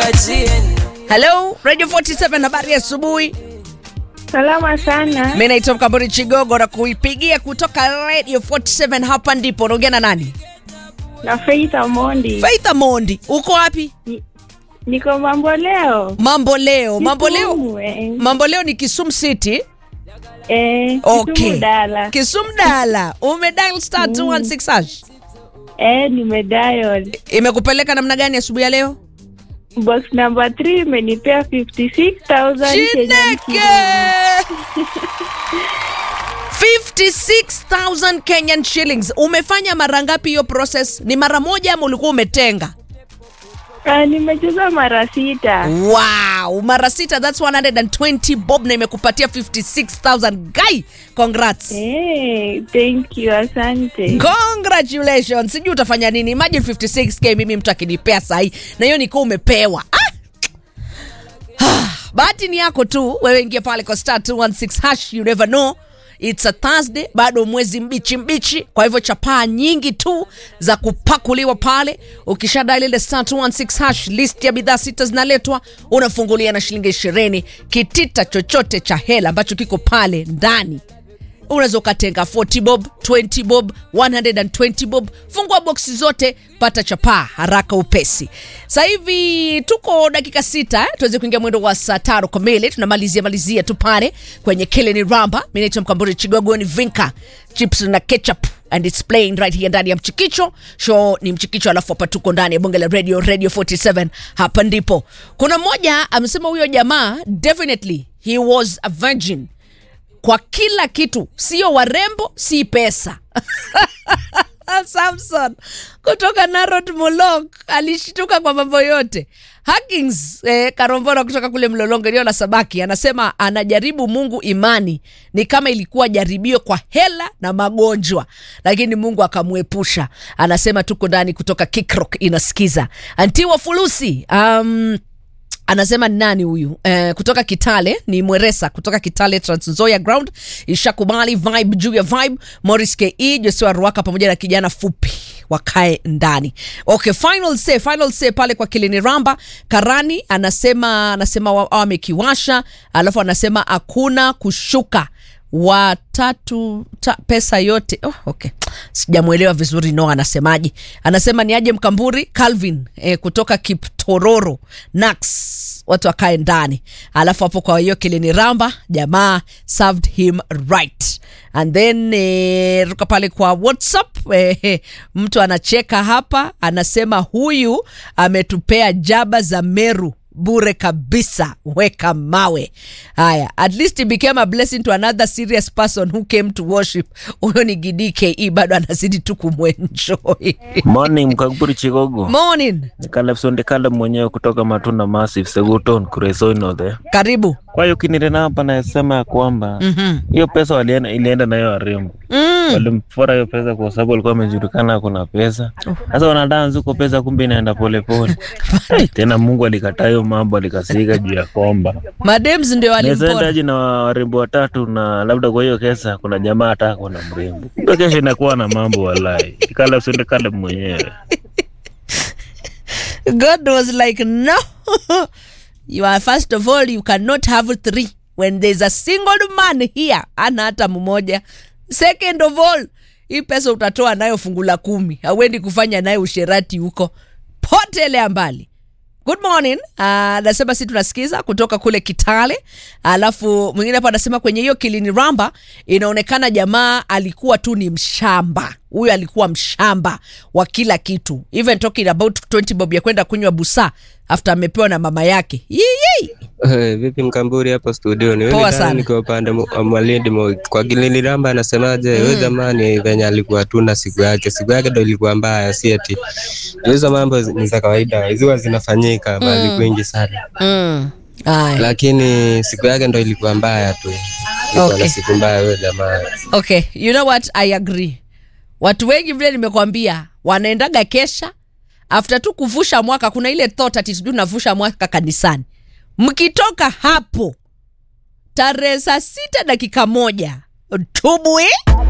Hello, Radio 47 habari ya asubuhi. Salama sana. Mimi naitwa Mkamburi Chigogo na kuipigia kutoka Radio 47 hapa ndipo. Unaongea na nani? Na Faith Amondi. Faith Amondi. Uko wapi? Ni- Niko mambo leo. Mambo leo. Mambo leo. Kisumu, eh. Mambo leo ni Kisumu City. Eh, Okay. Kisumu Dala. Kisumu Dala. Umedial star 216 hash. Eh, nimedial. Imekupeleka namna gani asubuhi ya leo? Box number 3 imenipea 56,000 Kenyan Chineke! shillings. 56,000 Kenyan shillings. Umefanya mara ngapi hiyo process? Ni mara moja ama ulikuwa umetenga? Ah, nimecheza mara sita. Wow, mara sita that's 120 bob na imekupatia 56,000 guy. Congrats. Eh, thank you, asante. Congratulations. Sijui utafanya nini. Imagine 56k mimi mtu akinipea sahi na hiyo niko umepewa. Ah! Ah, Bahati ni yako tu. Wewe ingia pale kwa star 216 hash, you never know. It's a Thursday, bado mwezi mbichi mbichi, kwa hivyo chapaa nyingi tu za kupakuliwa pale. Ukishadai ile star 216 hash, list ya bidhaa sita zinaletwa, unafungulia na shilingi 20 kitita chochote cha hela ambacho kiko pale ndani unaweza ukatenga 40 bob 20 bob 120 bob fungua boksi zote pata chapaa haraka upesi sasa hivi tuko dakika sita eh? tuweze kuingia mwendo wa saa tano kamili tunamalizia malizia tu pale kwenye kileni ramba mi naitwa mkamburi chigogo ni vinka chips na ketchup and it's playing right here ndani ya mchikicho show ni mchikicho alafu hapa tuko ndani ya bonge la radio radio 47 hapa ndipo kuna mmoja amesema huyo jamaa definitely he was a virgin kwa kila kitu, sio warembo, si pesa. Samson kutoka Narod Mulok alishtuka kwa mambo yote. Hakings eh, Karombora kutoka kule Mlolongo eneo la Sabaki anasema anajaribu Mungu imani ni kama ilikuwa jaribio kwa hela na magonjwa, lakini Mungu akamwepusha. Anasema tuko ndani kutoka Kikrok inasikiza. Antiwa Fulusi um, anasema ni nani huyu eh, kutoka kitale ni mweresa kutoka kitale transzoya ground ishakubali vibe juu ya vibe morris ke josua ruaka pamoja na kijana fupi wakae ndani okay final say final say pale kwa kilini ramba karani anasema anasema wa- wamekiwasha alafu anasema hakuna kushuka watatu ta, pesa yote oh, okay sijamwelewa vizuri no anasemaje anasema ni aje mkamburi calvin eh, kutoka kiptororo nax watu wakae ndani alafu hapo kwa hiyo kilini ramba jamaa served him right and then eh, ruka pale kwa whatsapp eh, mtu anacheka hapa anasema huyu ametupea jaba za meru bure kabisa weka mawe haya at least it became a blessing to another serious person who came to worship huyo ni gidke bado anazidi tu kumwenjoy Morning Mkaguri Chigogo. morning Kalefsonde kale mwenyewe kutoka Matunda Massive Seguton Kuresoino the. karibu Kwa hiyo kinirena hapa nasema ya kwamba Mhm. hiyo pesa walienda ilienda nayo warembo. mm. Walimpora hiyo pesa kwa sababu alikuwa amejulikana kuna pesa. Sasa wanadansi huko pesa kumbe inaenda polepole. Ai, Tena Mungu alikataa hiyo mambo alikasirika juu ya kwamba. madems ndio walimpora Naendaje na warembo watatu na labda kwa hiyo kesa kuna jamaa hata kuna mrembo. Kumbe kesho inakuwa na mambo walai. Kalefsonde kale mwenyewe. god was like no you are first of all you cannot have three when there's a single man here ana hata mmoja second of all hii pesa utatoa nayo fungu la kumi hauendi kufanya nayo usherati huko potelea mbali good morning anasema si tunasikiza kutoka kule kitale alafu mwingine hapa anasema kwenye hiyo kilini ramba inaonekana jamaa alikuwa tu ni mshamba huyu alikuwa mshamba wa kila kitu even talking about 20 bob ya kwenda kunywa busa after amepewa na mama yake Yii! Eh, vipi mkamburi hapo studioni Poa Mimi sana. ndani nikiwa upande mu- wa Malindi mo- kwa Gilili Ramba anasemaje huyo jamani venye alikuwa tuna siku yake siku yake ndo ilikuwa mbaya si eti hizo mambo zi- ni za kawaida ziwa zinafanyika mahali kwingi sana mm. Aya. lakini siku yake ndo ilikuwa mbaya tu ilikuwa Okay. na siku mbaya huyo jamaa okay you know what i agree watu wengi vile nimekwambia wanaendaga kesha after tu kuvusha mwaka kuna ile thought ati sijui navusha mwaka kanisani mkitoka hapo tarehe saa sita dakika moja tubwi